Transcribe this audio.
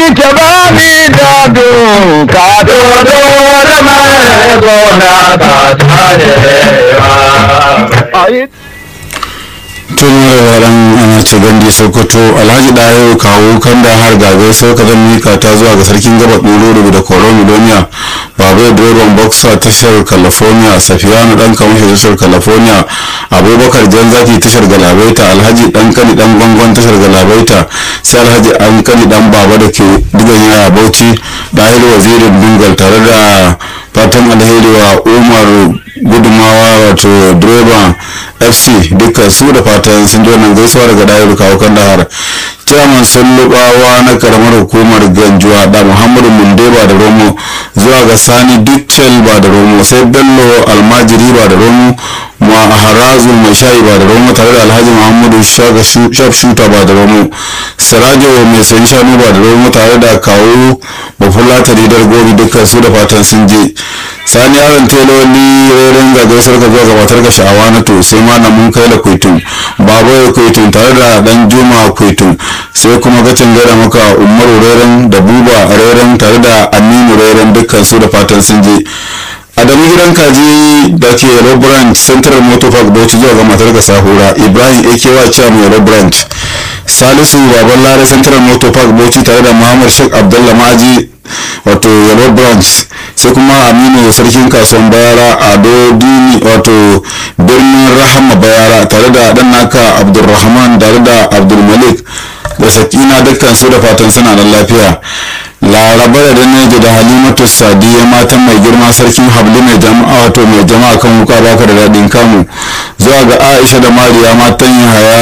ke ba ni gado ka dodo da mai gona ka tarewa tun yaran ana ce gandi sokoto alhaji dayo kawo kan da har gagai sau ka zan mika ta zuwa ga sarkin gaba ɗoro da koron milonia babu direban boxer tashar california safiyanu dan kamashi tashar california abubakar jan zaki tashar galabaita alhaji dan kani dan gwangon tashar galabaita sai alhaji an kani dan baba da ke digan yaya bauchi dahil wazirin dungal tare da fatan alheri wa umar gudumawa wato direba fc duka su da fatan sun ji wannan gaisuwa daga dayar kawo kan dahar chairman sullubawa na karamar hukumar ganjuwa da muhammadu munde ba da romo zuwa ga sani duccel ba da romo sai bello almajiri ba da romo maharazu mai shayi ba da romo tare da alhaji muhammadu shaf shuta ba da romo sirajo mai sayi shanu ba da romo tare da kawo bafulata ridar gobe dukkan su da fatan sun je sani yaron teloli reren ga gaisar ka zuwa gabatar ga sha'awa na to sai ma mun kai da kwaitun baba ya kwaitun tare da dan juma kwaitun sai kuma gacin gada maka umaru reren da buba reren tare da aminu reren dukkan su da fatan sun je adamu gidan kaji da ke yellow branch central motor park bauchi zuwa ga matar ga sahura ibrahim akewa chairman yellow branch salisu baban lare central motor park bauchi tare da muhammad sheikh abdullah maji wato yellow branch sai kuma aminu sarkin kasuwan bayara ado dini wato birnin rahama bayara tare da dan naka abdulrahman tare da abdulmalik da sakina dukkan su da fatan suna da lafiya laraba da daneji da halimatu sadiya matan mai girma sarkin hablu mai jama'a wato mai jama'a kan wuka baka da daɗin kamu zuwa ga aisha da mariya matan yahaya